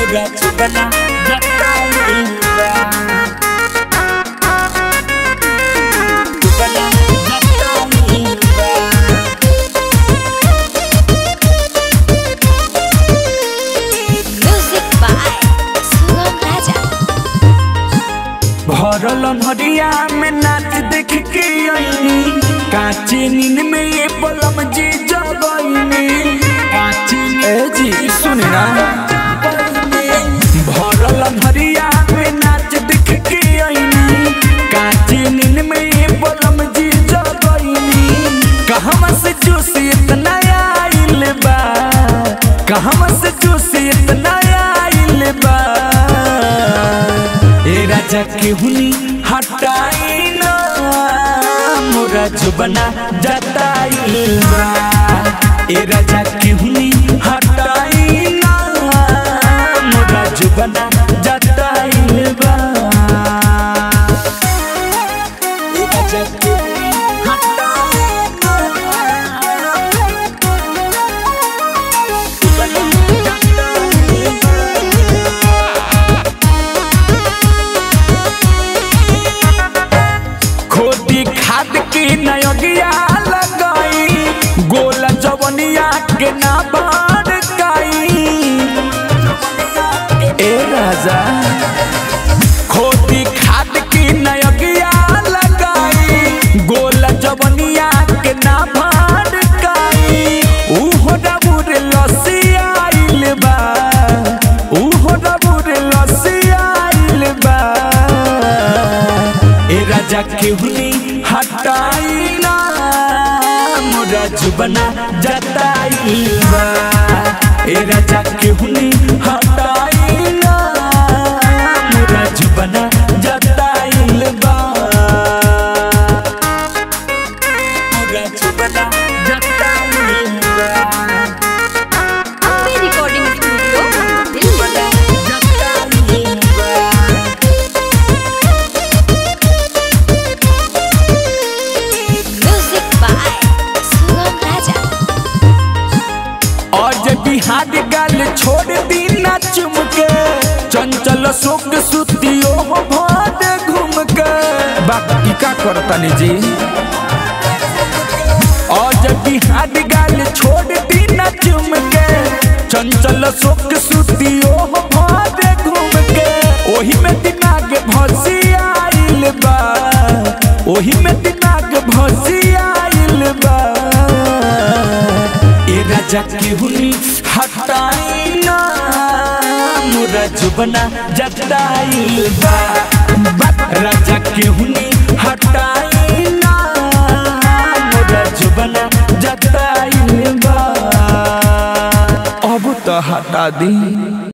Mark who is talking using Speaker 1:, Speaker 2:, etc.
Speaker 1: पूरा जुबना जताइल बा जुबना जताइल बा
Speaker 2: Music by Sugam Raja.
Speaker 1: भरल हरिया में नाच देख के आईनी काचे नींद में ये पलम जी जगईनी काचे ए जी सुन ना भरल हरिया में नाच देख के आईनी काचे नींद में ये पलम जी जगईनी कहवा से जोश इतना आइल बा कहवा से जोश इतना आइल बा ए राजा के हुनी हटाई ना मोरा जुबना जताइल बा ए राजा के हुनी हटाई ना मोरा जुबना जताइल बा ए राजा के हुनी हटाई ना जुबना जताइल बा खोदी खाद की नयगिया लगाई गोला जवनिया के ना बाढ़ काई ए राजा खोदी खाद की नयगिया लगाई गोला जवनिया के ना बाढ़ काई उहो डबुर लसी आइल बा उहो डबुर लसी आइल बा ए राजा के हुनी हटाई ना मोरा जुबना जताई बा ए राजा के हुनी हटाई ना मोरा जुबना जताई बा मोरा जुबना जताई बा
Speaker 2: Ambe Recording Studio, Delhi.
Speaker 1: जताई बा
Speaker 2: Music by Sugam Raja.
Speaker 1: आज बिहार गाल छोड़ दी ना चुमके चंचल सुख सुतियो हो भाद घूम के बाकी का करतनी जी आज बिहार गाल छोड़ दी ना चुमके चंचल सुख सुतियो हो भाद घूम के ओही में दिमाग भसी आइल बा ओही में दिमाग भसी आइल बा ए राजा के हुनी हटाई ना मोरा जुबना जताइल बा बा- राजा के हुनी हटाई ना मोरा जुबना जताइल बा अब तो हटा दी